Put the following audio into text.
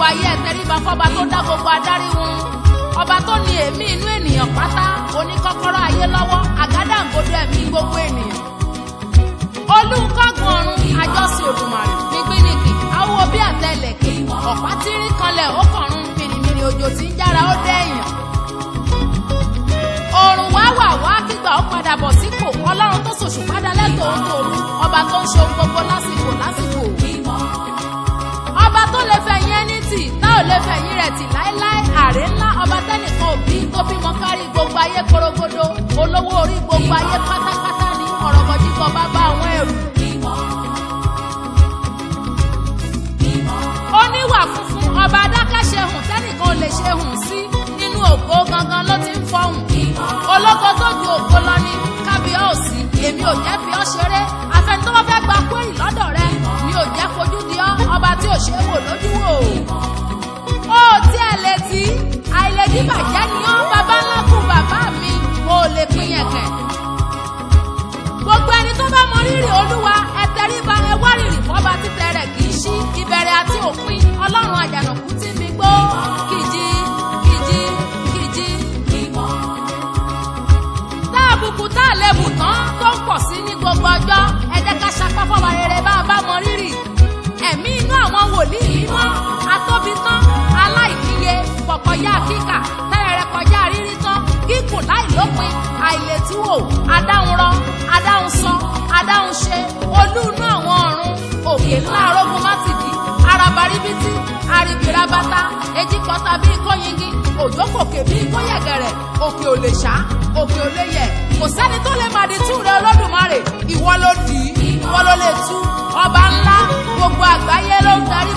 ayé ẹ tẹríba fọba tó dá gbogbo adarí wọn ọba tó ní èémí inú ènìyàn pátá oníkọ́kọ́rọ́ ayé lọ́wọ́ àgádágodo ẹ̀mí gbogbo ènìyàn olùkọ́gun ọ̀run àjọsìn òdùmarè nígbìnìkì awo bí àtẹlẹ̀kì ọ̀pá tírí kanlẹ̀ ó kọ̀run mìrìmìrì òjò tí ń jára ó dẹ́yìn òrùn wá wà wá kígbà ó padà bọ̀ sípò ọlọ́run tó ṣòṣù padà lẹ́tọ̀ọ́ ń tòru ọba tó ń ṣe ohun gbogbo lásìkò lásìkò ọba tó lè fẹ̀yìn ẹni tì tá ò lè fẹ̀yìn rẹ̀ tì láéláé àrè ńlá ọba tẹ́nìkan òbí tó bímọ kárí gbogbo ayé korogodo olówó orí gbogbo ayé pátápátá ní ọ̀rọ̀mọ̀díkọ̀ bàbá àwọn ẹrù. oníwà funfun ọba adákẹ́ṣe hùn tẹ́nìkan ò lè ṣe hùn sí nínú ògo gangan ló ti ń fọhùn. ológo tó ju ògo lọ ní kábíọ́ọ̀sì èmi ò jẹ́ fi ọ́ ṣeré afẹ́ni tó bá fẹ́ gba kúrì lọ́dọ̀ rẹ mi ò jẹ́ fojú di ọ́ ọba tí ò ṣe é wò lójú wò. ó tí ẹ lè tí àìlèdí bàjẹ́ ni ọ́ bàbá ńlá kù bàbá mi ò lè pín yẹ̀kẹ̀. gbogbo ẹni tó bá mọ rírì olúwa ẹ tẹríba ẹ wá rírì fọba títẹ rẹ kì í ṣí ìbẹ̀rẹ̀ àti òpin ọlọ́run àjànàkú tí mi gbó kìjì kìjì kìjì tá àbùkù tá àlebù tán tó ń pọ̀ sí ní gbogbo ọjọ́ ẹ jẹ́ ká sapá fọba rere bá a bá mọ rírì ẹ̀mí inú àwọn wòlíì mímọ́ atóbi tán aláìníye pọ̀kọjá kíkà tẹ́rẹ̀rẹ̀ kọjá rírí tán kíkùn láìlópin àìlétúwò adáhunrọ adáhunsọ adáhunṣe olú inú àwọn ọ̀run òkè ńlá arógun mátìdì arabaribiti aribirabata ejikọta bíi kóyingi òjò kòkè bíi kóyẹ̀gẹ̀rẹ̀ òkè ò lè ṣá òkè ò lè yẹ̀ kò sẹ́ni tó lè màdí tú rẹ olódùmarè ìwọ ló dì í ìwọ ló lè tú ọba ńlá gbogbo àgbáyé ló ń darí